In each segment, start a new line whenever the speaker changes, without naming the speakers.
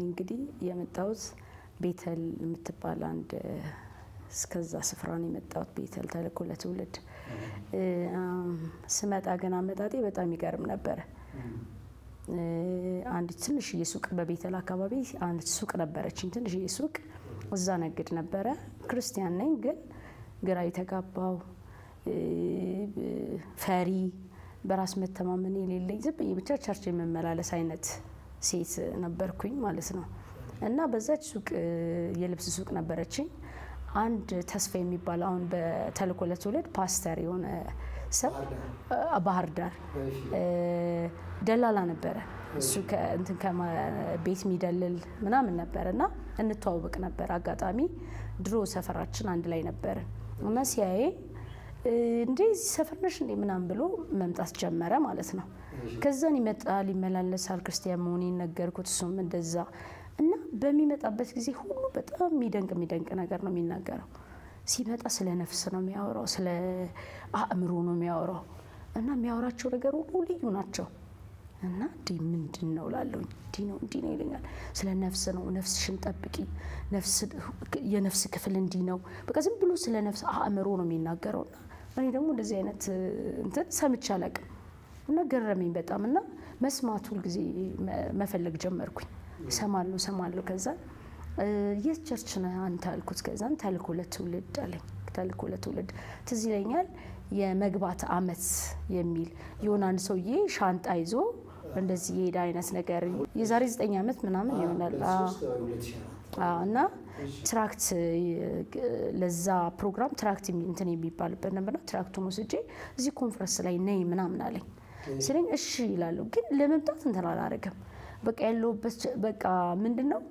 እንግዲህ የመጣሁት ቤተል የምትባል አንድ እስከዛ ስፍራ ነው የመጣሁት። ቤተል ተልእኮ ለትውልድ ስመጣ ግን አመጣጤ በጣም ይገርም ነበረ። አንድ ትንሽዬ ሱቅ በቤተል አካባቢ አንድ ሱቅ ነበረችኝ፣ ትንሽዬ ሱቅ እዛ ነግድ ነበረ። ክርስቲያን ነኝ ግን ግራ የተጋባው ፈሪ፣ በራስ መተማመን የሌለኝ ዝም ብዬ ብቻ ቸርች የመመላለስ አይነት ሴት ነበርኩኝ ማለት ነው። እና በዛች ሱቅ የልብስ ሱቅ ነበረችኝ። አንድ ተስፋ የሚባል አሁን በተልእኮ ለትውልድ ፓስተር የሆነ ሰው ባህር ዳር ደላላ ነበረ። እሱ እንትን ቤት የሚደልል ምናምን ነበረ እና እንተዋወቅ ነበር። አጋጣሚ ድሮ ሰፈራችን አንድ ላይ ነበረ እና ሲያዬ እንዴ እዚህ ሰፈር ነሽ እንዴ ምናምን ብሎ መምጣት ጀመረ ማለት ነው። ከዛን ይመጣል ይመላለሳል። ክርስቲያን መሆኔን ነገርኩት። እሱም እንደዛ እና በሚመጣበት ጊዜ ሁሉ በጣም የሚደንቅ የሚደንቅ ነገር ነው የሚናገረው። ሲመጣ ስለ ነፍስ ነው የሚያወራው፣ ስለ አእምሮ ነው የሚያወራው እና የሚያወራቸው ነገር ሁሉ ልዩ ናቸው። እና እንዲህ ምንድን ነው ላለሁኝ እንዲህ ነው እንዲህ ነው ይለኛል። ስለ ነፍስ ነው፣ ነፍስሽን ጠብቂ፣ የነፍስ ክፍል እንዲህ ነው። በቃ ዝም ብሎ ስለ ነፍስ አእምሮ ነው የሚናገረው። እና እኔ ደግሞ እንደዚህ አይነት እንትን ሰምቼ አላውቅም እና ገረመኝ በጣም እና መስማት ሁልጊዜ መፈለግ ጀመርኩኝ። እሰማለሁ እሰማለሁ። ከዛ የት ቸርች ነህ አንተ አልኩት። ከዛን ተልእኮ ለትውልድ አለኝ። ተልእኮ ለትውልድ ትዝ ይለኛል የመግባት አመት የሚል የሆነ አንድ ሰውዬ ሻንጣ ይዞ እንደዚህ የሄደ አይነት ነገር የዛሬ ዘጠኝ ዓመት ምናምን ይሆናል እና ትራክት ለዛ ፕሮግራም ትራክት እንትን የሚባልበት ነበርና ትራክቱን ወስጄ እዚህ ኮንፈረንስ ላይ ነይ ምናምን አለኝ። ስለኝ እሺ ይላለሁ፣ ግን ለመምጣት እንትን አላረግም። በቃ ያለሁበት በቃ ምንድን ነው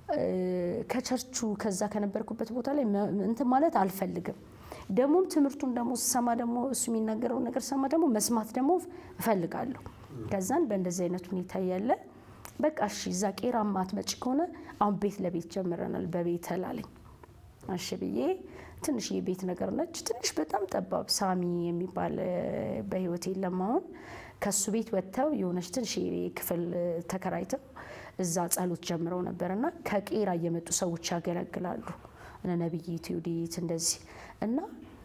ከቸርቹ ከዛ ከነበርኩበት ቦታ ላይ እንትን ማለት አልፈልግም። ደግሞም ትምህርቱን ደግሞ ስሰማ ደግሞ እሱ የሚናገረውን ነገር ስሰማ ደግሞ መስማት ደግሞ እፈልጋለሁ። ከዛን በእንደዚህ አይነት ሁኔታ እያለ በቃ እሺ እዛ ቄራ ማትመጪ ከሆነ አሁን ቤት ለቤት ጀምረናል በቤተል አለኝ። እሺ ብዬ ትንሽ የቤት ነገር ነች፣ ትንሽ በጣም ጠባብ ሳሚ የሚባል በህይወት የለም አሁን። ከሱ ቤት ወጥተው የሆነች ትንሽ ክፍል ተከራይተው እዛ ጸሎት ጀምረው ነበር እና ከቄራ እየመጡ ሰዎች ያገለግላሉ እነ ነብይ ቴዎዲት እንደዚህ እና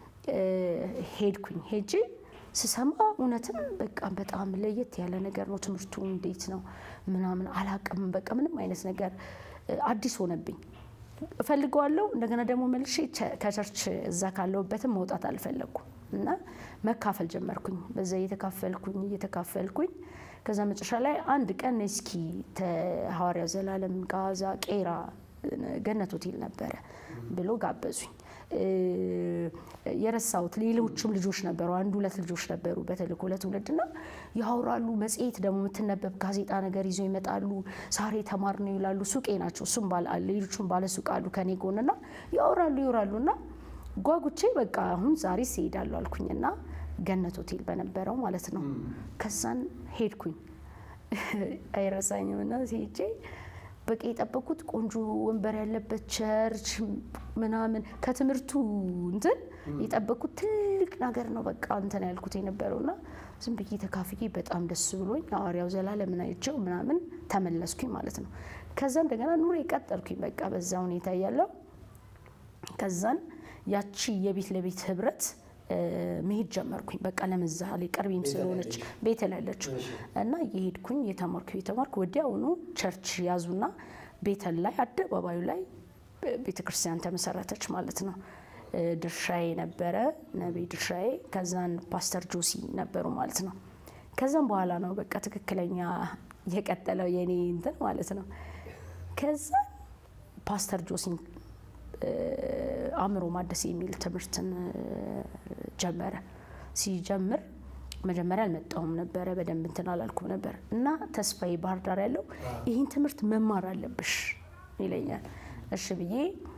ሄድኩኝ። ሄጄ ስሰማ እውነትም በቃ በጣም ለየት ያለ ነገር ነው። ትምህርቱ እንዴት ነው ምናምን አላቅም። በቃ ምንም አይነት ነገር አዲስ ሆነብኝ። እፈልገዋለሁ እንደገና ደግሞ መልሼ ከቸርች እዛ ካለሁበትም መውጣት አልፈለግኩም እና መካፈል ጀመርኩኝ። በዛ እየተካፈልኩኝ እየተካፈልኩኝ ከዛ መጨረሻ ላይ አንድ ቀን እስኪ ሐዋርያው ዘላለም ጋዛ ቄራ ገነት ሆቴል ነበረ ብሎ ጋበዙኝ። የረሳሁት ሌሎችም ልጆች ነበሩ፣ አንድ ሁለት ልጆች ነበሩ በተልእኮ ለትውልድ እና ያወራሉ። መጽሔት ደግሞ የምትነበብ ጋዜጣ ነገር ይዘው ይመጣሉ። ዛሬ ተማር ነው ይላሉ። ሱቄ ናቸው። እሱም ሌሎቹም ባለ ሱቅ አሉ ከኔ ጎንና ያወራሉ ይወራሉ እና ጓጉቼ በቃ አሁን ዛሬ ሲሄዳሉ አልኩኝና ገነት ሆቴል በነበረው ማለት ነው። ከዛን ሄድኩኝ አይረሳኝም እና ሄጄ በቃ የጠበቁት ቆንጆ ወንበር ያለበት ቸርች ምናምን ከትምህርቱ እንትን የጠበቁት ትልቅ ነገር ነው። በቃ እንትን ያልኩት የነበረውና ዝም ብዬ ተካፍዬ በጣም ደስ ብሎኝ ሐዋርያው ዘላለምን አይቼው ምናምን ተመለስኩኝ ማለት ነው። ከዛ እንደገና ኑሮ የቀጠልኩኝ በቃ በዛ ሁኔታ እያለው ከዛን ያቺ የቤት ለቤት ህብረት መሄድ ጀመርኩኝ። በቃ ለምሳሌ ቅርቤም ስለሆነች ቤት ላለችው እና እየሄድኩኝ እየተማርኩ እየተማርኩ ወዲያውኑ ቸርች ያዙና ቤተል ላይ አደባባዩ ላይ ቤተ ክርስቲያን ተመሰረተች ማለት ነው። ድርሻዬ ነበረ ነቢይ ድርሻዬ፣ ከዛን ፓስተር ጆሲ ነበሩ ማለት ነው። ከዛም በኋላ ነው በቃ ትክክለኛ የቀጠለው የኔ እንትን ማለት ነው። ከዛ ፓስተር ጆሲን አእምሮ ማደስ የሚል ትምህርትን ጀመረ። ሲጀምር መጀመሪያ አልመጣሁም ነበረ፣ በደንብ እንትን አላልኩም ነበር እና ተስፋዬ ባህር ዳር ያለው ይህን ትምህርት መማር አለብሽ ይለኛል። እሺ ብዬ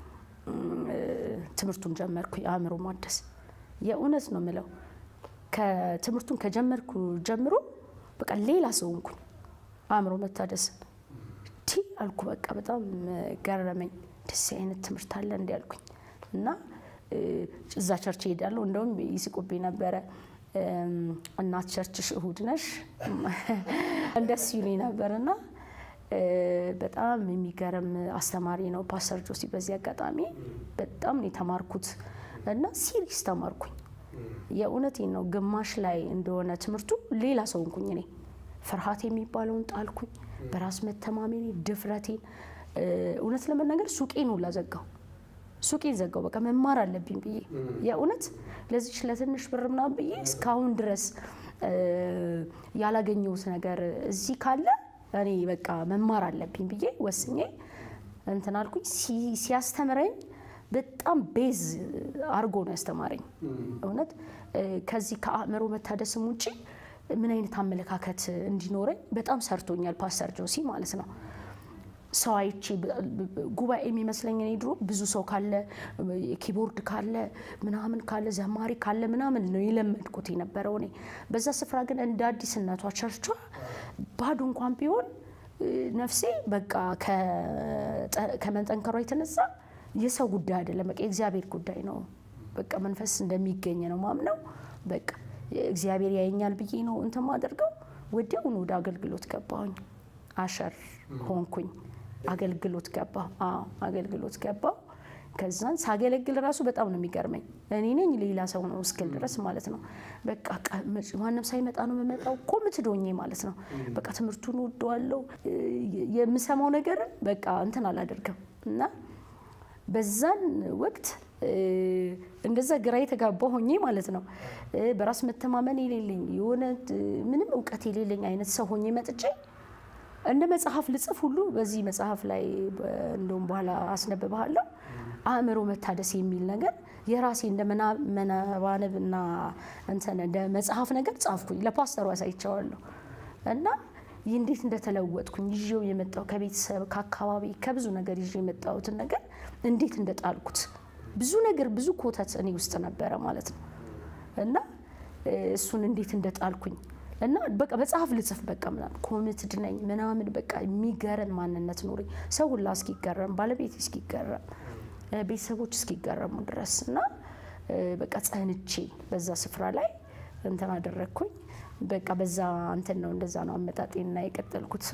ትምህርቱን ጀመርኩ። የአእምሮ ማደስ የእውነት ነው የምለው ከትምህርቱን ከጀመርኩ ጀምሮ በቃ ሌላ ሰው ሆንኩኝ። አእምሮ መታደስን ቲ አልኩ። በቃ በጣም ገረመኝ። ደስ አይነት ትምህርት አለ እንዲ ያልኩኝ እና እዛ ቸርች ሄዳለሁ። እንደውም ይስቁብኝ ነበረ። እናት ቸርችሽ እሁድ ነሽ እንደስ ይሉኝ ነበር እና በጣም የሚገርም አስተማሪ ነው ፓስተር ጆሲ። በዚህ አጋጣሚ በጣም ነው የተማርኩት እና ሲሪስ ተማርኩኝ። የእውነቴን ነው። ግማሽ ላይ እንደሆነ ትምህርቱ ሌላ ሰው እንኩኝ እኔ ፍርሃት የሚባለውን ጣልኩኝ። በራስ መተማመኔ፣ ድፍረቴን እውነት ለመናገር ሱቄን ሁላ ዘጋው። ሱቄን ዘጋው። በቃ መማር አለብኝ ብዬ የእውነት ለዚች ለትንሽ ብር ምናምን ብዬ እስካሁን ድረስ ያላገኘሁት ነገር እዚህ ካለ እኔ በቃ መማር አለብኝ ብዬ ወስኜ እንትን አልኩኝ። ሲያስተምረኝ በጣም ቤዝ አርጎ ነው ያስተማረኝ። እውነት ከዚህ ከአእምሮ መታደስም ውጭ ምን አይነት አመለካከት እንዲኖረኝ በጣም ሰርቶኛል ፓስተር ጆሲ ማለት ነው። ሰው አይቼ ጉባኤ የሚመስለኝ እኔ ድሮ ብዙ ሰው ካለ ኪቦርድ ካለ ምናምን ካለ ዘማሪ ካለ ምናምን ነው የለመድኩት የነበረው እኔ። በዛ ስፍራ ግን እንደ አዲስነቷ ቸርቿ ባዶ እንኳን ቢሆን ነፍሴ በቃ ከመጠንከሯ የተነሳ የሰው ጉዳይ አይደለም፣ በቃ የእግዚአብሔር ጉዳይ ነው። በቃ መንፈስ እንደሚገኝ ነው ማምነው። በቃ እግዚአብሔር ያየኛል ብዬ ነው እንትን ማደርገው። ወዲያውኑ ወደ አገልግሎት ገባሁኝ። አሸር ሆንኩኝ። አገልግሎት ገባ አገልግሎት ገባው። ከዛን ሳገለግል ራሱ በጣም ነው የሚገርመኝ። እኔ ነኝ ሌላ ሰው ነው እስክል ድረስ ማለት ነው። በቃ ማንም ሳይመጣ ነው የምመጣው እኮ ምትዶኜ ማለት ነው። በቃ ትምህርቱን ወደዋለሁ። የምሰማው ነገርን በቃ እንትን አላደርግም እና በዛን ወቅት እንደዛ ግራ የተጋባ ሆኜ ማለት ነው። በራስ መተማመን የሌለኝ የሆነ ምንም እውቀት የሌለኝ አይነት ሰው ሆኜ መጥቼ እንደ መጽሐፍ ልጽፍ ሁሉ በዚህ መጽሐፍ ላይ እንደውም በኋላ አስነብብሃለሁ አእምሮ መታደስ የሚል ነገር የራሴ እንደ መነባነብ እና እንትን እንደ መጽሐፍ ነገር ጻፍኩኝ። ለፓስተሩ አሳይቼዋለሁ እና ይህ እንዴት እንደተለወጥኩኝ ይዤው የመጣው ከቤተሰብ ከአካባቢ ከብዙ ነገር ይዤ የመጣሁትን ነገር እንዴት እንደጣልኩት ብዙ ነገር ብዙ ኮተት እኔ ውስጥ ነበረ ማለት ነው እና እሱን እንዴት እንደጣልኩኝ እና በቃ መጽሐፍ ልጽፍ በቃ ምናምን ኮሚትድ ነኝ ምናምን በቃ የሚገረን ማንነት ኖረኝ። ሰው ሁላ እስኪገረም ባለቤት እስኪገረም ቤተሰቦች እስኪገረሙ ድረስ እና በቃ ጸንቼ በዛ ስፍራ ላይ እንትን አደረግኩኝ። በቃ በዛ እንትን ነው እንደዛ ነው አመጣጤና የቀጠልኩት።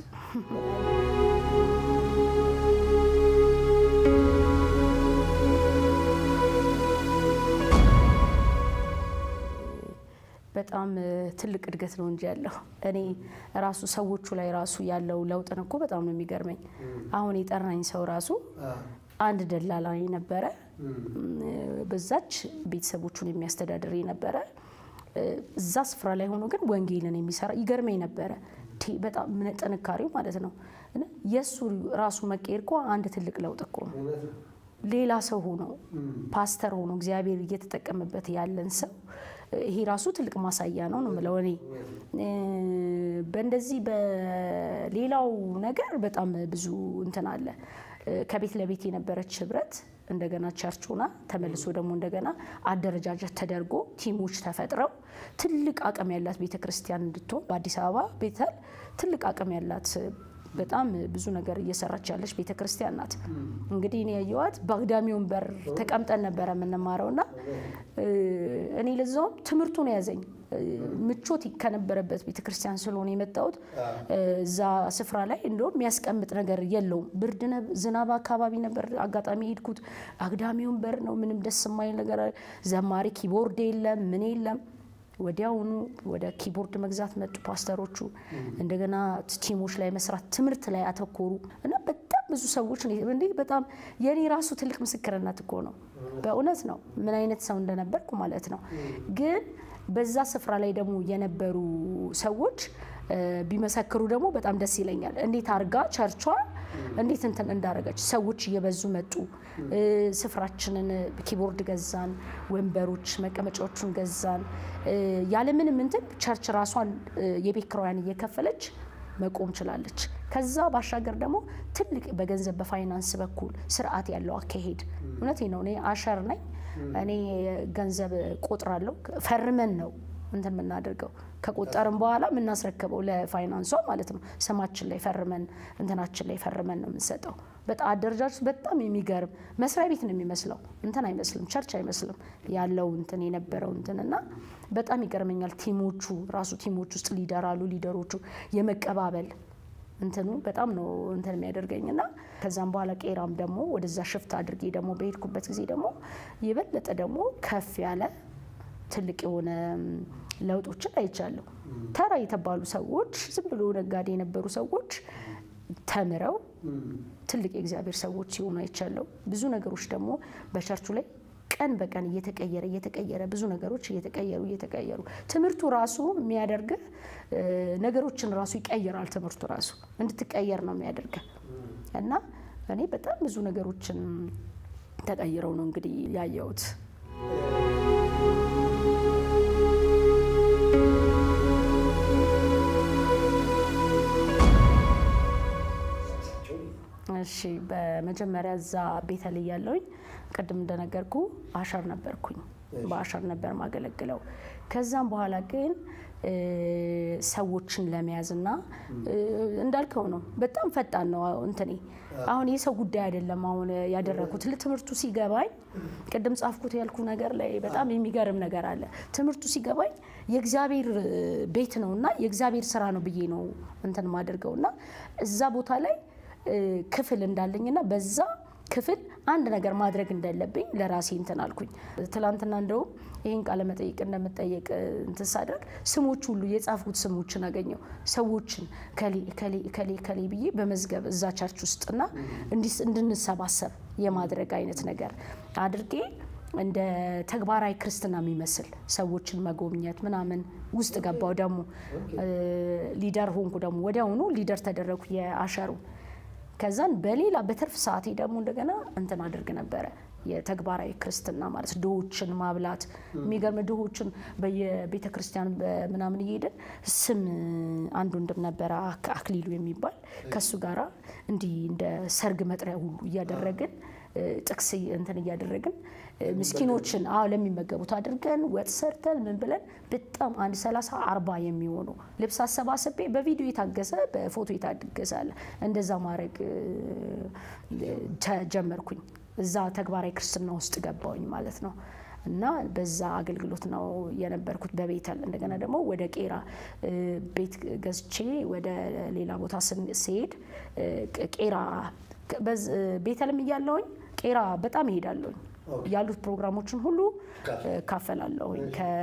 በጣም ትልቅ እድገት ነው እንጂ ያለው እኔ ራሱ ሰዎቹ ላይ ራሱ ያለው ለውጥን እኮ በጣም ነው የሚገርመኝ። አሁን የጠራኝ ሰው ራሱ አንድ ደላላ ነበረ፣ በዛች ቤተሰቦቹን የሚያስተዳድር ነበረ። እዛ ስፍራ ላይ ሆኖ ግን ወንጌልን የሚሰራ ይገርመኝ ነበረ። በጣም ጥንካሬው ማለት ነው። የእሱ ራሱ መቀየር እኮ አንድ ትልቅ ለውጥ እኮ ነው። ሌላ ሰው ሆኖ ፓስተር ሆኖ እግዚአብሔር እየተጠቀመበት ያለን ሰው ይሄ ራሱ ትልቅ ማሳያ ነው ነው የምለው እኔ። በእንደዚህ በሌላው ነገር በጣም ብዙ እንትን አለ። ከቤት ለቤት የነበረች ህብረት እንደገና ቸርች ሆና ተመልሶ ደግሞ እንደገና አደረጃጀት ተደርጎ ቲሞች ተፈጥረው ትልቅ አቅም ያላት ቤተ ክርስቲያን እንድትሆን በአዲስ አበባ ቤተል ትልቅ አቅም ያላት በጣም ብዙ ነገር እየሰራች ያለች ቤተ ክርስቲያን ናት። እንግዲህ እኔ ያየዋት በአግዳሚ ወንበር ተቀምጠን ነበረ የምንማረው እና እኔ ለዛውም ትምህርቱን ያዘኝ ምቾት ከነበረበት ቤተ ክርስቲያን ስለሆነ የመጣሁት እዛ ስፍራ ላይ እንደውም የሚያስቀምጥ ነገር የለውም። ብርድ ዝናብ አካባቢ ነበር አጋጣሚ ሄድኩት። አግዳሚ ወንበር ነው፣ ምንም ደስ የማይል ነገር፣ ዘማሪ ኪቦርድ የለም፣ ምን የለም። ወዲያውኑ ወደ ኪቦርድ መግዛት መጡ ፓስተሮቹ። እንደገና ቲሞች ላይ መስራት፣ ትምህርት ላይ አተኮሩ እና በጣም ብዙ ሰዎች እንዴ በጣም የኔ ራሱ ትልቅ ምስክርነት እኮ ነው። በእውነት ነው ምን አይነት ሰው እንደነበርኩ ማለት ነው። ግን በዛ ስፍራ ላይ ደግሞ የነበሩ ሰዎች ቢመሰክሩ ደግሞ በጣም ደስ ይለኛል። እንዴት አርጋ ቸርቿ እንዴት እንትን እንዳረገች ሰዎች እየበዙ መጡ። ስፍራችንን ኪቦርድ ገዛን፣ ወንበሮች መቀመጫዎቹን ገዛን። ያለምንም እንትን ቸርች ራሷን የቤት ኪራዋን እየከፈለች መቆም ችላለች። ከዛ ባሻገር ደግሞ ትልቅ በገንዘብ በፋይናንስ በኩል ስርዓት ያለው አካሄድ እውነቴ ነው። እኔ አሸር ነኝ። እኔ ገንዘብ ቆጥራለሁ። ፈርመን ነው እንትን የምናደርገው ከቆጠርን በኋላ የምናስረክበው ለፋይናንሷ ማለት ነው። ስማችን ላይ ፈርመን እንትናችን ላይ ፈርመን ነው የምንሰጠው። በጣም አደረጃጀት በጣም የሚገርም መስሪያ ቤት ነው የሚመስለው። እንትን አይመስልም፣ ቸርች አይመስልም ያለው እንትን የነበረው እንትን እና በጣም ይገርመኛል። ቲሞቹ ራሱ ቲሞች ውስጥ ሊደር አሉ። ሊደሮቹ የመቀባበል እንትኑ በጣም ነው እንትን የሚያደርገኝ እና ከዛም በኋላ ቄራም ደግሞ ወደዛ ሽፍት አድርጌ ደግሞ በሄድኩበት ጊዜ ደግሞ የበለጠ ደግሞ ከፍ ያለ ትልቅ የሆነ ለውጦችን አይቻለሁ። ተራ የተባሉ ሰዎች ዝም ብሎ ነጋዴ የነበሩ ሰዎች ተምረው ትልቅ የእግዚአብሔር ሰዎች ሲሆኑ አይቻለሁ። ብዙ ነገሮች ደግሞ በቸርቹ ላይ ቀን በቀን እየተቀየረ እየተቀየረ ብዙ ነገሮች እየተቀየሩ እየተቀየሩ ትምህርቱ ራሱ የሚያደርግህ ነገሮችን ራሱ ይቀይራል። ትምህርቱ ራሱ እንድትቀየር ነው የሚያደርግህ እና እኔ በጣም ብዙ ነገሮችን ተቀይረው ነው እንግዲህ ያየሁት። እሺ በመጀመሪያ እዛ ቤተልሔም ያለውኝ ቅድም እንደነገርኩ አሸር ነበርኩኝ። በአሸር ነበር ማገለግለው። ከዛም በኋላ ግን ሰዎችን ለመያዝና እንዳልከው ነው። በጣም ፈጣን ነው እንትኔ። አሁን የሰው ጉዳይ አይደለም። አሁን ያደረኩት ትምህርቱ ሲገባኝ ቅድም ጻፍኩት ያልኩ ነገር ላይ በጣም የሚገርም ነገር አለ። ትምህርቱ ሲገባኝ የእግዚአብሔር ቤት ነው እና የእግዚአብሔር ስራ ነው ብዬ ነው እንትን ማደርገው እና እዛ ቦታ ላይ ክፍል እንዳለኝና በዛ ክፍል አንድ ነገር ማድረግ እንዳለብኝ ለራሴ እንትን አልኩኝ። ትላንትና እንደውም ይህን ቃለ መጠይቅ እንደምጠየቅ እንትን ሳደርግ ስሞች ሁሉ የጻፍኩት ስሞችን አገኘው። ሰዎችን ከሌ ከሌ ከሌ ከሌ ብዬ በመዝገብ እዛ ቸርች ውስጥና እንድንሰባሰብ የማድረግ አይነት ነገር አድርጌ እንደ ተግባራዊ ክርስትና የሚመስል ሰዎችን መጎብኘት ምናምን ውስጥ ገባው። ደግሞ ሊደር ሆንኩ። ደግሞ ወዲያውኑ ሊደር ተደረግኩ የአሸሩ ከዛን በሌላ በትርፍ ሰዓቴ ደግሞ እንደገና እንትን አድርግ ነበረ የተግባራዊ ክርስትና ማለት ድሆችን ማብላት። የሚገርም ድሆችን በየቤተ ክርስቲያን ምናምን እየሄድን ስም አንድ ወንድም ነበረ አክሊሉ የሚባል ከሱ ጋራ እንዲህ እንደ ሰርግ መጥሪያ ሁሉ እያደረግን ጥቅስ እንትን እያደረግን ምስኪኖችን አዎ ለሚመገቡት አድርገን ወጥ ሰርተን ምን ብለን በጣም አንድ ሰላሳ አርባ የሚሆኑ ልብስ አሰባስቤ በቪዲዮ የታገሰ በፎቶ የታገሰ አለ። እንደዛ ማድረግ ተጀመርኩኝ። እዛ ተግባራዊ ክርስትና ውስጥ ገባውኝ ማለት ነው። እና በዛ አገልግሎት ነው የነበርኩት በቤተል። እንደገና ደግሞ ወደ ቄራ ቤት ገዝቼ ወደ ሌላ ቦታ ስሄድ ቄራ ቤተልም እያለውኝ ቄራ በጣም እሄዳለሁኝ ያሉት ፕሮግራሞችን ሁሉ ካፈላለሁኝ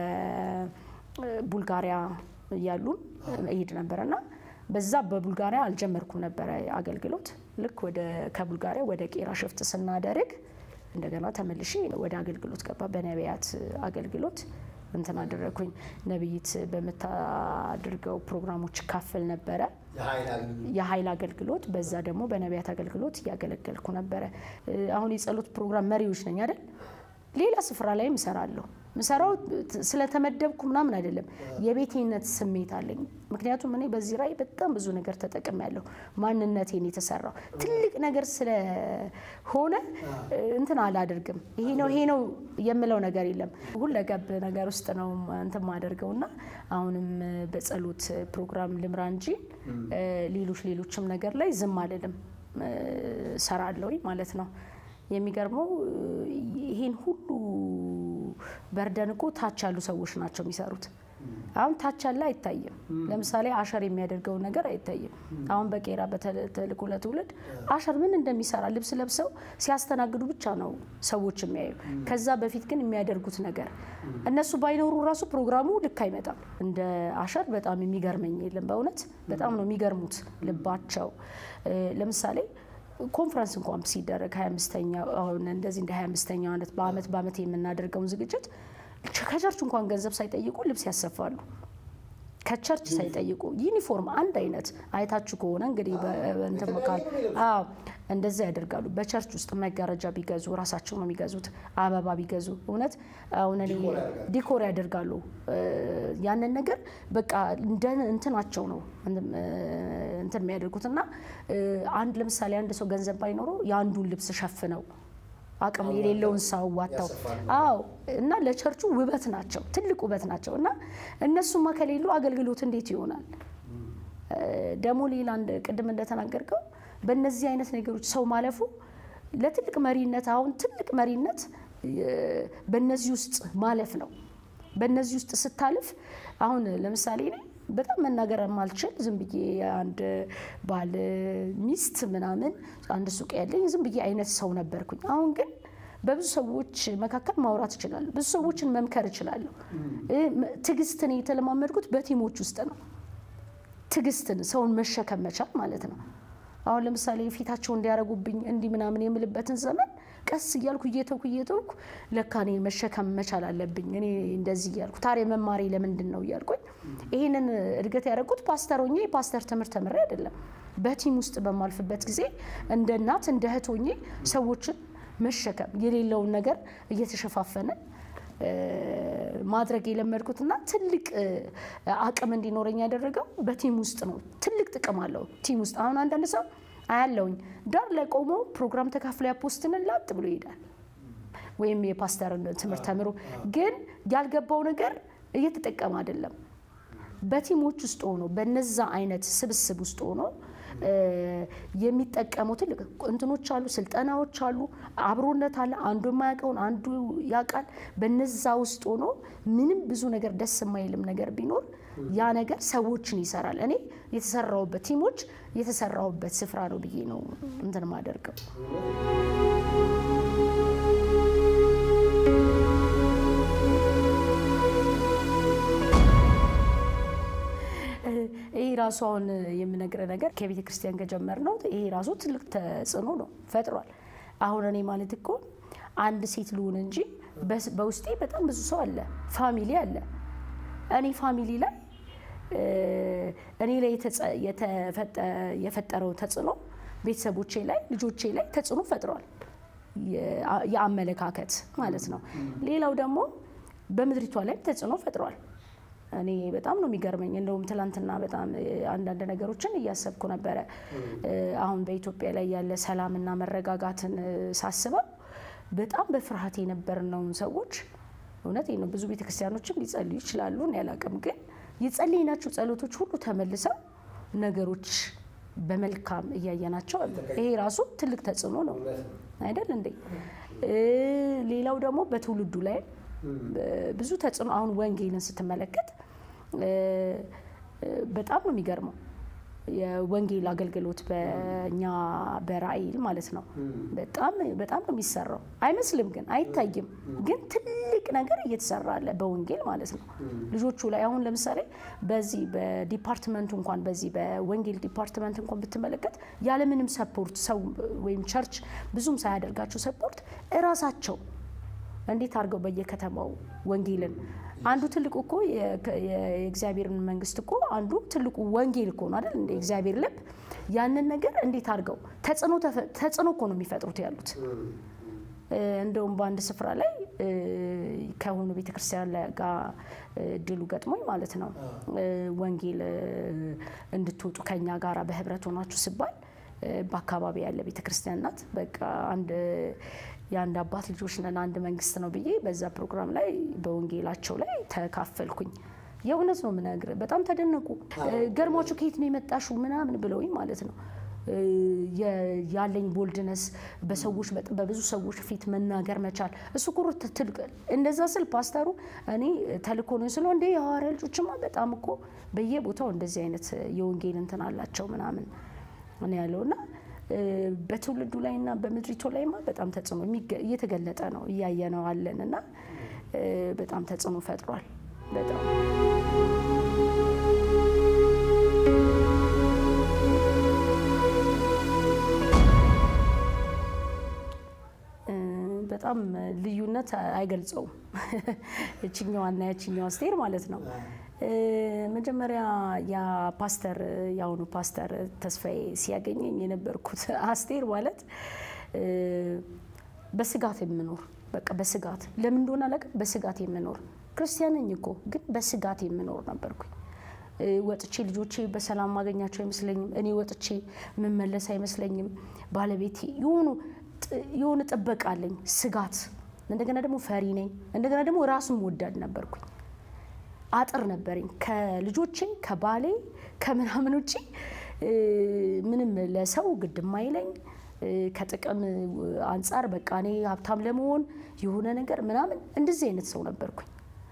ከቡልጋሪያ እያሉ እሄድ ነበረና በዛ በቡልጋሪያ አልጀመርኩም ነበረ አገልግሎት። ልክ ወደ ከቡልጋሪያ ወደ ቄራ ሽፍት ስናደርግ እንደገና ተመልሼ ወደ አገልግሎት ገባ። በነቢያት አገልግሎት እንትን አደረግኩኝ። ነቢይት በምታደርገው ፕሮግራሞች ካፈል ነበረ የኃይል አገልግሎት። በዛ ደግሞ በነቢያት አገልግሎት እያገለገልኩ ነበረ። አሁን የጸሎት ፕሮግራም መሪዎች ነኝ አይደል? ሌላ ስፍራ ላይም እሰራለሁ። ምሰራው ስለተመደብኩ ምናምን አይደለም፣ የቤቴነት ስሜት አለኝ። ምክንያቱም እኔ በዚህ ራዕይ በጣም ብዙ ነገር ተጠቅሜያለሁ። ማንነቴን የተሰራው ትልቅ ነገር ስለሆነ እንትን አላደርግም። ይሄ ነው ይሄ ነው የምለው ነገር የለም። ሁለገብ ነገር ውስጥ ነው እንትን ማደርገው እና አሁንም በጸሎት ፕሮግራም ልምራ እንጂ ሌሎች ሌሎችም ነገር ላይ ዝም አልልም፣ ሰራለሁኝ ማለት ነው። የሚገርመው ይሄን ሁሉ በርደን እኮ ታች ያሉ ሰዎች ናቸው የሚሰሩት። አሁን ታች ያለ አይታይም። ለምሳሌ አሸር የሚያደርገውን ነገር አይታይም። አሁን በቄራ በተልእኮ ለትውልድ አሸር ምን እንደሚሰራ ልብስ ለብሰው ሲያስተናግዱ ብቻ ነው ሰዎች የሚያዩ። ከዛ በፊት ግን የሚያደርጉት ነገር እነሱ ባይኖሩ ራሱ ፕሮግራሙ ልክ አይመጣም። እንደ አሸር በጣም የሚገርመኝ የለም። በእውነት በጣም ነው የሚገርሙት ልባቸው። ለምሳሌ ኮንፈረንስ እንኳን ሲደረግ 25ኛ አሁን እንደዚህ እንደ 25ኛው ዓመት በአመት በአመት የምናደርገውን ዝግጅት ከቸርች እንኳን ገንዘብ ሳይጠይቁ ልብስ ያሰፋሉ። ከቸርች ሳይጠይቁ ዩኒፎርም አንድ አይነት አይታችሁ ከሆነ እንግዲህ እንትን መካል አዎ እንደዛ ያደርጋሉ። በቸርች ውስጥ መጋረጃ ቢገዙ ራሳቸው ነው የሚገዙት። አበባ ቢገዙ እውነት አሁን እኔ ዲኮር ያደርጋሉ። ያንን ነገር በቃ እንደ እንትናቸው ነው እንትን የሚያደርጉት እና አንድ ለምሳሌ አንድ ሰው ገንዘብ ባይኖረው የአንዱን ልብስ ሸፍነው አቅም የሌለውን ሰው ዋታው አዎ እና ለቸርቹ ውበት ናቸው፣ ትልቅ ውበት ናቸው። እና እነሱማ ከሌሉ አገልግሎት እንዴት ይሆናል? ደግሞ ሌላ ቅድም እንደተናገርከው በእነዚህ አይነት ነገሮች ሰው ማለፉ ለትልቅ መሪነት አሁን ትልቅ መሪነት በእነዚህ ውስጥ ማለፍ ነው። በእነዚህ ውስጥ ስታልፍ አሁን ለምሳሌ በጣም መናገር ማልችል ዝም ብዬ አንድ ባል ሚስት ምናምን አንድ ሱቅ ያለኝ ዝም ብዬ አይነት ሰው ነበርኩኝ። አሁን ግን በብዙ ሰዎች መካከል ማውራት እችላለሁ። ብዙ ሰዎችን መምከር እችላለሁ። ትዕግስትን የተለማመድኩት በቲሞች ውስጥ ነው። ትዕግስትን ሰውን መሸከም መቻል ማለት ነው። አሁን ለምሳሌ ፊታቸው እንዲያደርጉብኝ እንዲህ ምናምን የምልበትን ዘመን ቀስ እያልኩ እየተውኩ እየተውኩ ለካ እኔ መሸከም መቻል አለብኝ እኔ እንደዚህ እያልኩ ታዲያ መማሬ ለምንድን ነው እያልኩኝ ይህንን እድገት ያደረጉት ፓስተር ሆኜ የፓስተር ትምህርት ተምሬ አይደለም። በቲም ውስጥ በማልፍበት ጊዜ እንደ እናት እንደ እህት ሆኜ ሰዎችን መሸከም የሌለውን ነገር እየተሸፋፈነ ማድረግ የለመድኩትና ትልቅ አቅም እንዲኖረኝ ያደረገው በቲም ውስጥ ነው። ትልቅ ጥቅም አለው ቲም ውስጥ። አሁን አንዳንድ ሰው አያለውኝ ዳር ላይ ቆሞ ፕሮግራም ተካፍሎ ያፖስትንን ላጥ ብሎ ይሄዳል። ወይም የፓስተርን ትምህርት ተምሮ ግን ያልገባው ነገር እየተጠቀመ አይደለም። በቲሞች ውስጥ ሆኖ በነዛ አይነት ስብስብ ውስጥ ሆኖ የሚጠቀሙ ትልቅ እንትኖች አሉ፣ ስልጠናዎች አሉ፣ አብሮነት አለ። አንዱ የማያውቀውን አንዱ ያውቃል። በነዛ ውስጥ ሆኖ ምንም ብዙ ነገር ደስ የማይልም ነገር ቢኖር ያ ነገር ሰዎችን ይሰራል። እኔ የተሰራውበት ቲሞች የተሰራውበት ስፍራ ነው ብዬ ነው እንትን ማደርገው። ይሄ ራሱ አሁን የምነግረ ነገር ከቤተ ክርስቲያን ከጀመር ነው። ይሄ ራሱ ትልቅ ተጽዕኖ ነው ፈጥሯል። አሁን እኔ ማለት እኮ አንድ ሴት ልሁን እንጂ በውስጤ በጣም ብዙ ሰው አለ፣ ፋሚሊ አለ። እኔ ፋሚሊ ላይ እኔ ላይ የፈጠረው ተጽዕኖ ቤተሰቦቼ ላይ ልጆቼ ላይ ተጽዕኖ ፈጥሯል። የአመለካከት ማለት ነው። ሌላው ደግሞ በምድሪቷ ላይም ተጽዕኖ ፈጥሯል። እኔ በጣም ነው የሚገርመኝ። እንደውም ትላንትና በጣም አንዳንድ ነገሮችን እያሰብኩ ነበረ። አሁን በኢትዮጵያ ላይ ያለ ሰላምና መረጋጋትን ሳስበው በጣም በፍርሃት የነበርነውን ሰዎች እውነት ነው። ብዙ ቤተክርስቲያኖችም ሊጸልዩ ይችላሉ፣ እኔ አላቅም። ግን የጸለይናቸው ጸሎቶች ሁሉ ተመልሰው ነገሮች በመልካም እያየናቸው ይሄ ራሱ ትልቅ ተጽዕኖ ነው አይደል እንዴ? ሌላው ደግሞ በትውልዱ ላይ ብዙ ተጽዕኖ አሁን ወንጌልን ስትመለከት በጣም ነው የሚገርመው። የወንጌል አገልግሎት በእኛ በራእይ ማለት ነው በጣም በጣም ነው የሚሰራው። አይመስልም ግን አይታይም፣ ግን ትልቅ ነገር እየተሰራ አለ በወንጌል ማለት ነው። ልጆቹ ላይ አሁን ለምሳሌ በዚህ በዲፓርትመንቱ እንኳን በዚህ በወንጌል ዲፓርትመንት እንኳን ብትመለከት ያለምንም ሰፖርት ሰው ወይም ቸርች ብዙም ሳያደርጋቸው ሰፖርት እራሳቸው እንዴት አድርገው በየከተማው ወንጌልን አንዱ ትልቁ እኮ የእግዚአብሔርን መንግስት እኮ አንዱ ትልቁ ወንጌል እኮ ነው አይደል? እንደ እግዚአብሔር ልብ ያንን ነገር እንዴት አድርገው ተጽዕኖ እኮ ነው የሚፈጥሩት ያሉት። እንደውም በአንድ ስፍራ ላይ ከሆኑ ቤተክርስቲያን ጋር ድሉ ገጥሞኝ ማለት ነው ወንጌል እንድትወጡ ከኛ ጋር በህብረት ሆናችሁ ሲባል በአካባቢ ያለ ቤተክርስቲያን ናት። በቃ አንድ የአንድ አባት ልጆች ነን አንድ መንግስት ነው ብዬ በዛ ፕሮግራም ላይ በወንጌላቸው ላይ ተካፈልኩኝ። የእውነት ነው የምነግርህ። በጣም ተደነቁ። ገርሟቸው ከየት ነው የመጣሽው ምናምን ብለውኝ ማለት ነው ያለኝ ቦልድነስ በሰዎች በብዙ ሰዎች ፊት መናገር መቻል እሱ ኩሩ ትልቅ እንደዛ ስል ፓስተሩ እኔ ተልኮ ነው ስለ እንደ የሐዋርያ ልጆችማ በጣም እኮ በየቦታው እንደዚህ አይነት የወንጌል እንትን አላቸው ምናምን እኔ ያለውና በትውልዱ ላይና በምድሪቱ ላይማ በጣም ተጽዕኖ እየተገለጠ ነው እያየነው አለን እና በጣም ተጽዕኖ ፈጥሯል። በጣም በጣም ልዩነት አይገልጸውም። እችኛዋና ያችኛዋ አስቴር ማለት ነው። መጀመሪያ ያ ፓስተር የአሁኑ ፓስተር ተስፋዬ ሲያገኘኝ የነበርኩት አስቴር ማለት በስጋት የምኖር በቃ በስጋት ለምን እንደሆነ አላውቅም። በስጋት የምኖር ክርስቲያን ነኝ እኮ ግን በስጋት የምኖር ነበርኩኝ። ወጥቼ ልጆቼ በሰላም ማገኛቸው አይመስለኝም። እኔ ወጥቼ የምመለስ አይመስለኝም። ባለቤቴ የሆኑ የሆነ ጥበቃ አለኝ፣ ስጋት። እንደገና ደግሞ ፈሪ ነኝ። እንደገና ደግሞ ራሱን ወዳድ ነበርኩኝ። አጥር ነበረኝ ከልጆቼ ከባሌ ከምናምን ውጭ ምንም ለሰው ግድ ማይለኝ ከጥቅም አንጻር በቃ እኔ ሀብታም ለመሆን የሆነ ነገር ምናምን እንደዚህ አይነት ሰው ነበርኩኝ።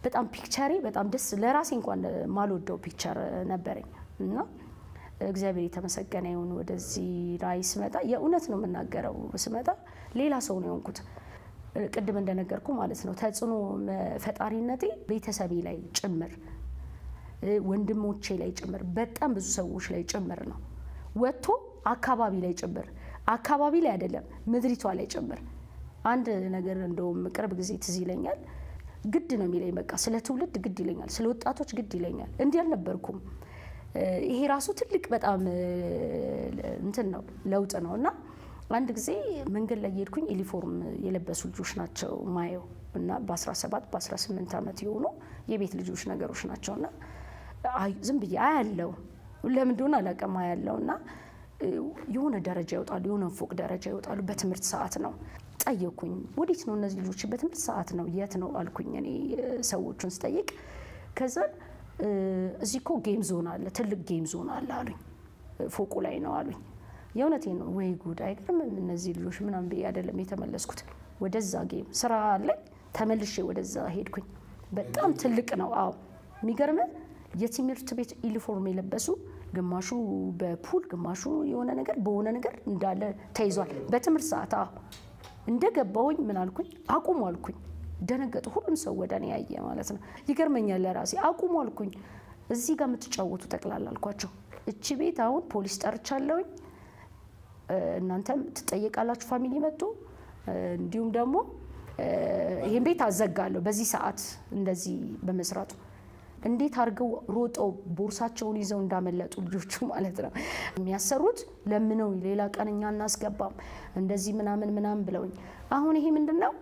በጣም ፒክቸሬ በጣም ደስ ለራሴ እንኳን ማልወደው ፒክቸር ነበረኝ እና እግዚአብሔር የተመሰገነ ይሁን። ወደዚህ ራዕይ ስመጣ የእውነት ነው የምናገረው፣ ስመጣ ሌላ ሰው ነው የሆንኩት። ቅድም እንደነገርኩ ማለት ነው ተጽዕኖ ፈጣሪነቴ ቤተሰቤ ላይ ጭምር ወንድሞቼ ላይ ጭምር በጣም ብዙ ሰዎች ላይ ጭምር ነው ወጥቶ አካባቢ ላይ ጭምር አካባቢ ላይ አይደለም ምድሪቷ ላይ ጭምር። አንድ ነገር እንደውም ቅርብ ጊዜ ትዝ ይለኛል። ግድ ነው የሚለኝ በቃ ስለ ትውልድ ግድ ይለኛል፣ ስለ ወጣቶች ግድ ይለኛል። እንዲህ አልነበርኩም። ይሄ ራሱ ትልቅ በጣም እንትን ነው ለውጥ ነው እና አንድ ጊዜ መንገድ ላይ የሄድኩኝ ዩኒፎርም የለበሱ ልጆች ናቸው ማየው እና በ17 በ18 ዓመት የሆኑ የቤት ልጆች ነገሮች ናቸው እና ዝም ብዬ አያለው ለምን እንደሆነ አላውቅም አያለው እና የሆነ ደረጃ ይወጣሉ፣ የሆነ ፎቅ ደረጃ ይወጣሉ። በትምህርት ሰዓት ነው። ጠየኩኝ፣ ወዴት ነው እነዚህ ልጆች? በትምህርት ሰዓት ነው። የት ነው አልኩኝ እኔ ሰዎቹን ስጠይቅ። ከዛ እዚህ እኮ ጌም ዞን አለ፣ ትልቅ ጌም ዞን አለ አሉኝ። ፎቁ ላይ ነው አሉኝ። የእውነቴን ነው። ወይ ጉድ አይገርምም እነዚህ ልጆች ምናምን ብዬ አይደለም የተመለስኩት። ወደዛ ጌም ስራ አለኝ ተመልሼ ወደዛ ሄድኩኝ። በጣም ትልቅ ነው። አዎ የሚገርም የትምህርት ቤት ዩኒፎርም የለበሱ ግማሹ በፑል ግማሹ የሆነ ነገር በሆነ ነገር እንዳለ ተይዟል። በትምህርት ሰዓት እንደገባሁኝ ምን አልኩኝ? አቁሙ አልኩኝ። ደነገጡ። ሁሉም ሰው ወደ እኔ ያየ ማለት ነው። ይገርመኛል ለራሴ አቁሙ አልኩኝ። እዚህ ጋር የምትጫወቱ ጠቅላላ አልኳቸው። እቺ ቤት አሁን ፖሊስ ጠርቻለሁኝ፣ እናንተም ትጠየቃላችሁ። ፋሚሊ መጡ። እንዲሁም ደግሞ ይህን ቤት አዘጋለሁ በዚህ ሰዓት እንደዚህ በመስራቱ እንዴት አድርገው ሮጠው ቦርሳቸውን ይዘው እንዳመለጡ ልጆቹ ማለት ነው። የሚያሰሩት ለምነው ሌላ ቀን እኛ እናስገባም እንደዚህ ምናምን ምናምን ብለውኝ፣ አሁን ይሄ ምንድን ነው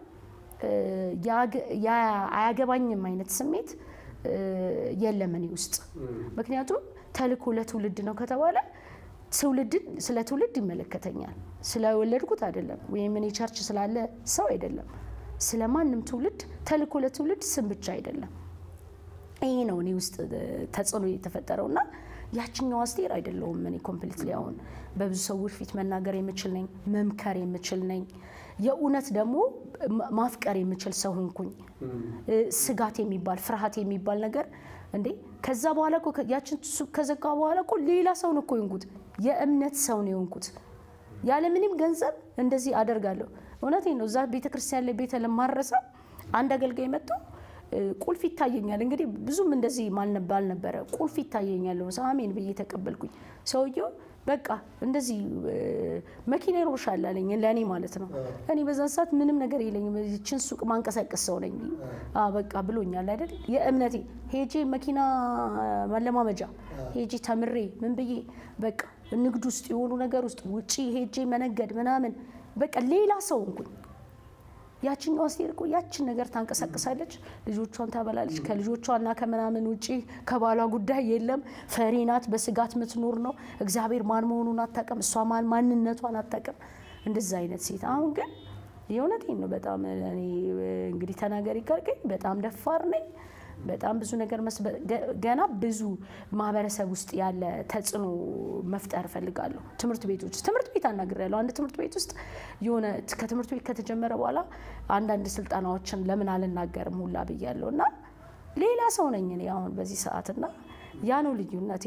አያገባኝም አይነት ስሜት የለም እኔ ውስጥ። ምክንያቱም ተልእኮ ለትውልድ ነው ከተባለ ትውልድን ስለ ትውልድ ይመለከተኛል። ስለወለድኩት አይደለም፣ ወይም እኔ ቸርች ስላለ ሰው አይደለም። ስለ ማንም ትውልድ ተልእኮ ለትውልድ ስም ብቻ አይደለም። ይሄ ነው እኔ ውስጥ ተጽዕኖ የተፈጠረው እና ያችኛው አስቴር አይደለሁም። እኔ ኮምፕሊትሊ አሁን በብዙ ሰዎች ፊት መናገር የምችል ነኝ፣ መምከር የምችል ነኝ። የእውነት ደግሞ ማፍቀር የምችል ሰው ሆንኩኝ። ስጋት የሚባል ፍርሃት የሚባል ነገር እንዴ ከዛ በኋላ እኮ ያችን ሱቅ ከዘጋ በኋላ እኮ ሌላ ሰው ነው እኮ የሆንኩት። የእምነት ሰው ነው የሆንኩት። ያለምንም ገንዘብ እንደዚህ አደርጋለሁ። እውነቴን ነው። እዛ ቤተክርስቲያን ላይ ቤተ ለማረሳ አንድ አገልጋይ መጥቶ ቁልፍ ይታየኛል። እንግዲህ ብዙም እንደዚህ ማልነባል ነበረ። ቁልፍ ይታየኛል አሜን ብዬ ተቀበልኩኝ። ሰውየው በቃ እንደዚህ መኪና ይሮሻል አለኝ፣ ለእኔ ማለት ነው። እኔ በዛን ሰዓት ምንም ነገር የለኝም፣ ይችን ሱቅ ማንቀሳቀስ ሰው ነኝ በቃ ብሎኛል አይደል። የእምነቴ ሄጄ መኪና መለማመጃ ሄጄ ተምሬ ምን ብዬ በቃ ንግድ ውስጥ የሆኑ ነገር ውስጥ ውጪ ሄጄ መነገድ ምናምን በቃ ሌላ ሰው እንኩኝ ያችኛው አስቴር እኮ ያችን ነገር ታንቀሳቅሳለች፣ ልጆቿን ታበላለች። ከልጆቿና ከምናምን ውጪ ከባሏ ጉዳይ የለም። ፈሪ ናት፣ በስጋት ምትኖር ነው። እግዚአብሔር ማን መሆኑን አታውቅም፣ እሷ ማን ማንነቷን አታውቅም። እንደዛ አይነት ሴት አሁን ግን የእውነቴን ነው። በጣም እኔ እንግዲህ ተናገሪ ካልከኝ በጣም ደፋር ነኝ። በጣም ብዙ ነገር ገና ብዙ ማህበረሰብ ውስጥ ያለ ተጽዕኖ መፍጠር እፈልጋለሁ። ትምህርት ቤቶች ትምህርት ቤት አናግሬያለሁ። አንድ ትምህርት ቤት ውስጥ የሆነ ከትምህርት ቤት ከተጀመረ በኋላ አንዳንድ ስልጠናዎችን ለምን አልናገርም ሁላ ብያለሁ እና ሌላ ሰው ነኝ እኔ አሁን በዚህ ሰዓት እና ያ ነው ልዩነቴ።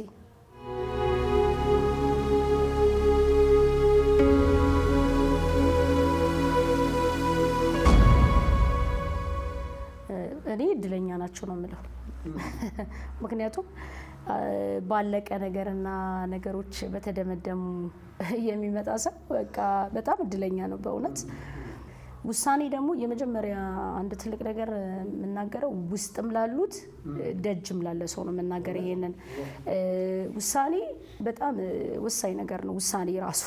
እኔ እድለኛ ናቸው ነው የምለው። ምክንያቱም ባለቀ ነገርና ነገሮች በተደመደሙ የሚመጣ ሰው በቃ በጣም እድለኛ ነው በእውነት። ውሳኔ ደግሞ የመጀመሪያ አንድ ትልቅ ነገር የምናገረው ውስጥም ላሉት ደጅም ላለ ሰው ነው የምናገር። ይሄንን ውሳኔ በጣም ወሳኝ ነገር ነው። ውሳኔ ራሱ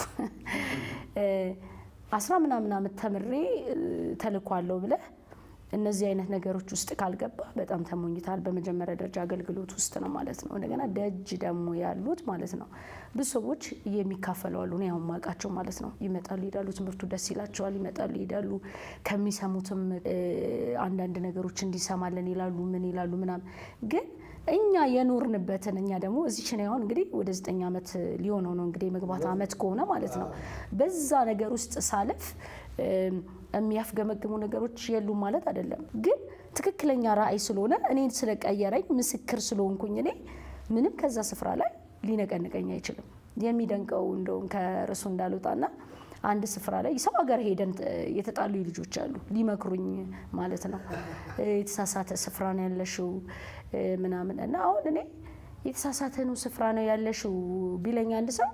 አስራ ምናምን ዓመት ተምሬ ተልኳለሁ ብለህ እነዚህ አይነት ነገሮች ውስጥ ካልገባ በጣም ተሞኝታል። በመጀመሪያ ደረጃ አገልግሎት ውስጥ ነው ማለት ነው። እንደገና ደጅ ደግሞ ያሉት ማለት ነው ብዙ ሰዎች የሚካፈሉ አሉ። እኔ አሁን የማውቃቸው ማለት ነው። ይመጣሉ ይሄዳሉ፣ ትምህርቱ ደስ ይላቸዋል፣ ይመጣሉ ይሄዳሉ። ከሚሰሙትም አንዳንድ ነገሮች እንዲሰማለን ይላሉ፣ ምን ይላሉ ምናምን ግን እኛ የኖርንበትን እኛ ደግሞ እዚች ነው አሁን እንግዲህ ወደ ዘጠኝ ዓመት ሊሆነው ነው እንግዲህ የመግባት ዓመት ከሆነ ማለት ነው። በዛ ነገር ውስጥ ሳለፍ የሚያፍገመግሙ ነገሮች የሉም ማለት አይደለም። ግን ትክክለኛ ራእይ ስለሆነ እኔን ስለቀየረኝ ምስክር ስለሆንኩኝ እኔ ምንም ከዛ ስፍራ ላይ ሊነቀንቀኝ አይችልም። የሚደንቀው እንደውም ከርዕሱ እንዳልወጣና አንድ ስፍራ ላይ ሰው ሀገር ሄደን የተጣሉ ልጆች አሉ ሊመክሩኝ ማለት ነው። የተሳሳተ ስፍራ ነው ያለሽው ምናምን እና አሁን እኔ የተሳሳተ ነው ስፍራ ነው ያለሽው ቢለኝ አንድ ሰው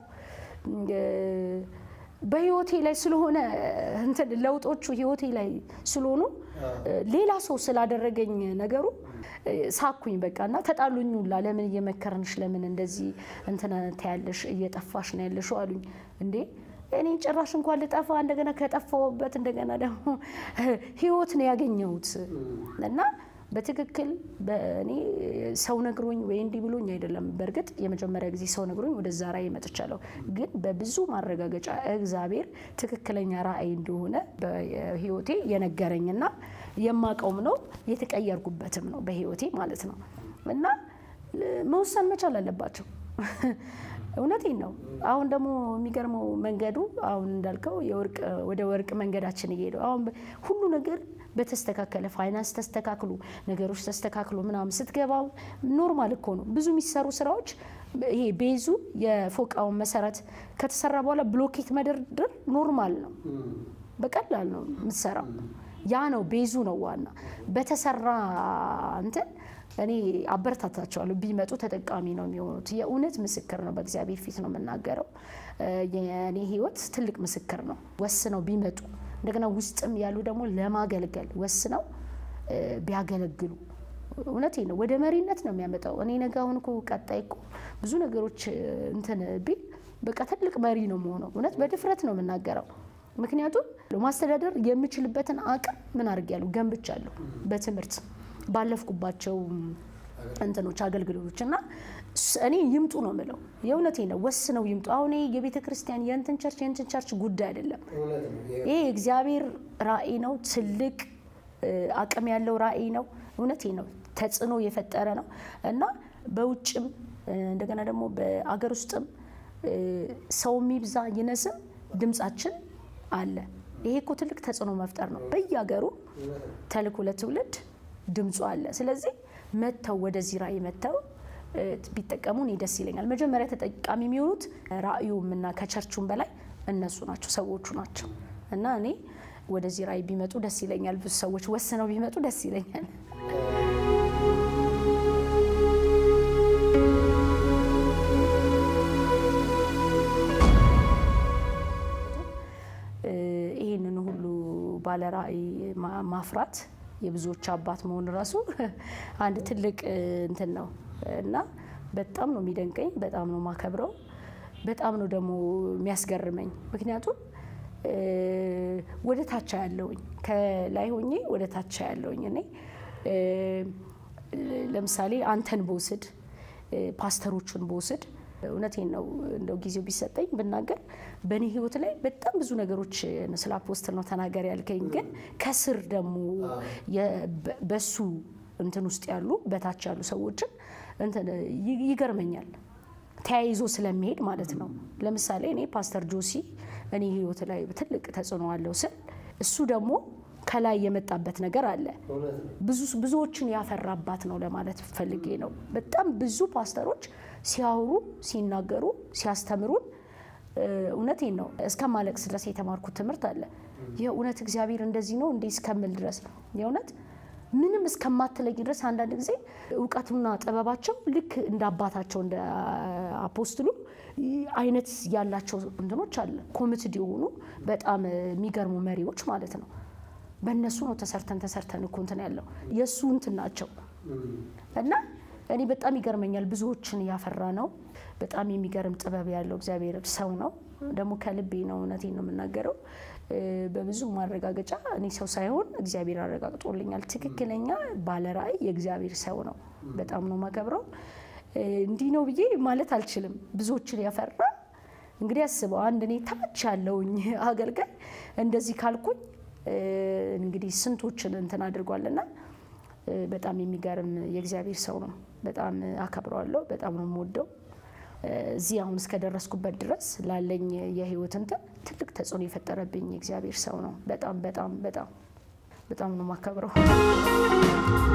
በህይወቴ ላይ ስለሆነ እንትን ለውጦቹ ህይወቴ ላይ ስለሆኑ ሌላ ሰው ስላደረገኝ ነገሩ ሳኩኝ በቃ እና ተጣሉኝ ሁላ ለምን እየመከርንሽ ለምን እንደዚህ እንትን ትያለሽ እየጠፋሽ ነው ያለሽው አሉኝ እንዴ እኔ ጭራሽ እንኳን ልጠፋ እንደገና ከጠፋሁበት እንደገና ደግሞ ህይወት ነው ያገኘሁት እና በትክክል እኔ ሰው ነግሮኝ ወይ እንዲህ ብሎኝ አይደለም። በእርግጥ የመጀመሪያ ጊዜ ሰው ነግሮኝ ወደዛ ራእይ መጥቻለሁ። ግን በብዙ ማረጋገጫ እግዚአብሔር ትክክለኛ ራእይ እንደሆነ በህይወቴ የነገረኝና የማቀውም ነው የተቀየርኩበትም ነው በህይወቴ ማለት ነው እና መወሰን መቻል አለባቸው። እውነቴን ነው። አሁን ደግሞ የሚገርመው መንገዱ አሁን እንዳልከው የወርቅ ወደ ወርቅ መንገዳችን እየሄዱ አሁን ሁሉ ነገር በተስተካከለ ፋይናንስ ተስተካክሎ ነገሮች ተስተካክሎ ምናምን ስትገባው ኖርማል እኮ ነው። ብዙ የሚሰሩ ስራዎች ይሄ ቤዙ የፎቃውን መሰረት ከተሰራ በኋላ ብሎኬት መደርደር ኖርማል ነው። በቀላል ነው የምትሰራው። ያ ነው ቤዙ ነው ዋና በተሰራ እንትን እኔ አበረታታቸዋለሁ። ቢመጡ ተጠቃሚ ነው የሚሆኑት። የእውነት ምስክር ነው። በእግዚአብሔር ፊት ነው የምናገረው። የእኔ ህይወት ትልቅ ምስክር ነው። ወስነው ቢመጡ እንደገና ውስጥም ያሉ ደግሞ ለማገልገል ወስነው ቢያገለግሉ እውነቴ ነው ወደ መሪነት ነው የሚያመጣው። እኔ ነገ አሁን እኮ ቀጣይ እኮ ብዙ ነገሮች እንትን ቢል በቃ ትልቅ መሪ ነው የምሆነው። እውነት በድፍረት ነው የምናገረው። ምክንያቱም ማስተዳደር የምችልበትን አቅም ምን አድርጌያለሁ ገንብቻለሁ በትምህርት ባለፍኩባቸው እንትኖች አገልግሎቶች እና እኔ ይምጡ ነው የምለው። የእውነቴ ነው። ወስነው ይምጡ። አሁን የቤተ ክርስቲያን የእንትን ቸርች የእንትን ቸርች ጉዳይ አይደለም። ይሄ እግዚአብሔር ራእይ ነው። ትልቅ አቅም ያለው ራእይ ነው። እውነቴ ነው። ተጽዕኖ የፈጠረ ነው እና በውጭም እንደገና ደግሞ በአገር ውስጥም ሰው የሚብዛ ይነስም ድምጻችን አለ። ይሄ እኮ ትልቅ ተጽዕኖ መፍጠር ነው። በየሀገሩ ተልእኮ ለትውልድ ድምፁ አለ። ስለዚህ መጥተው ወደዚህ ራእይ መጥተው ቢጠቀሙ እኔ ደስ ይለኛል። መጀመሪያ ተጠቃሚ የሚሆኑት ራእዩም እና ከቸርቹም በላይ እነሱ ናቸው፣ ሰዎቹ ናቸው እና እኔ ወደዚህ ራእይ ቢመጡ ደስ ይለኛል። ብዙ ሰዎች ወስነው ቢመጡ ደስ ይለኛል። ይህንን ሁሉ ባለ ራእይ ማፍራት የብዙዎች አባት መሆን ራሱ አንድ ትልቅ እንትን ነው እና በጣም ነው የሚደንቀኝ፣ በጣም ነው ማከብረው፣ በጣም ነው ደግሞ የሚያስገርመኝ። ምክንያቱም ወደ ታች ያለውኝ ከላይ ሆኜ ወደ ታች ያለውኝ እኔ ለምሳሌ አንተን በውስድ ፓስተሮቹን በውስድ እውነቴን ነው እንደው ጊዜው ቢሰጠኝ ብናገር በእኔ ህይወት ላይ በጣም ብዙ ነገሮች ስለ አፖስትል ነው ተናገር ያልከኝ፣ ግን ከስር ደግሞ በሱ እንትን ውስጥ ያሉ በታች ያሉ ሰዎችን እንትን ይገርመኛል ተያይዞ ስለሚሄድ ማለት ነው። ለምሳሌ እኔ ፓስተር ጆሲ እኔ ህይወት ላይ ትልቅ ተጽዕኖ አለው ስል እሱ ደግሞ ከላይ የመጣበት ነገር አለ። ብዙዎችን ያፈራባት ነው ለማለት ፈልጌ ነው። በጣም ብዙ ፓስተሮች ሲያወሩ፣ ሲናገሩ፣ ሲያስተምሩን እውነቴን ነው እስከማለቅስ ድረስ የተማርኩት ትምህርት አለ። የእውነት እግዚአብሔር እንደዚህ ነው እንዴ እስከምል ድረስ የእውነት ምንም እስከማትለይ ድረስ አንዳንድ ጊዜ እውቀቱና ጥበባቸው ልክ እንደ አባታቸው እንደ አፖስትሉ አይነት ያላቸው እንትኖች አለ። ኮሚትድ የሆኑ በጣም የሚገርሙ መሪዎች ማለት ነው። በእነሱ ነው ተሰርተን ተሰርተን እኮ እንትን ያለው የእሱ እንትን ናቸው እና እኔ በጣም ይገርመኛል። ብዙዎችን ያፈራ ነው። በጣም የሚገርም ጥበብ ያለው እግዚአብሔር ሰው ነው። ደግሞ ከልቤ ነው፣ እውነቴን ነው የምናገረው። በብዙ ማረጋገጫ እኔ ሰው ሳይሆን እግዚአብሔር አረጋግጦልኛል። ትክክለኛ ባለራእይ የእግዚአብሔር ሰው ነው። በጣም ነው ማከብረው። እንዲህ ነው ብዬ ማለት አልችልም። ብዙዎችን ያፈራ እንግዲህ አስበው፣ አንድ እኔ ታች ያለውኝ አገልጋይ እንደዚህ ካልኩኝ እንግዲህ ስንቶችን እንትን አድርጓልና በጣም የሚገርም የእግዚአብሔር ሰው ነው። በጣም አከብረዋለሁ። በጣም ነው የምወደው። እዚህ አሁን እስከደረስኩበት ድረስ ላለኝ የህይወት እንትን ትልቅ ተጽዕኖ የፈጠረብኝ የእግዚአብሔር ሰው ነው። በጣም በጣም በጣም በጣም ነው የማከብረው።